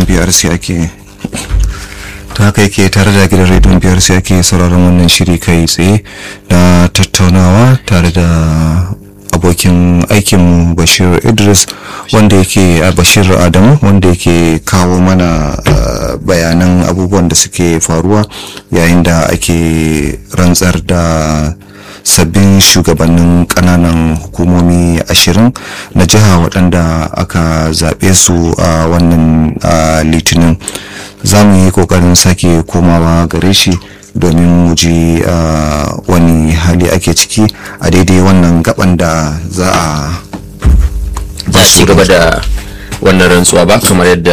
brc ake ta haka yake tare da gidan rediyon brc ake sauraron wannan shiri kai tsaye na tattaunawa tare da abokin aikinmu bashir idris wanda yake a bashir adamu wanda yake kawo mana bayanan abubuwan da suke faruwa yayin da ake rantsar da sabbin shugabannin kananan hukumomi ashirin na jiha waɗanda aka zaɓe su a wannan litinin za mu yi ƙoƙarin sake komawa gare shi domin mu ji wani hali ake ciki a daidai wannan gaban da za a za a ci gaba da wannan rantsuwa ba kamar yadda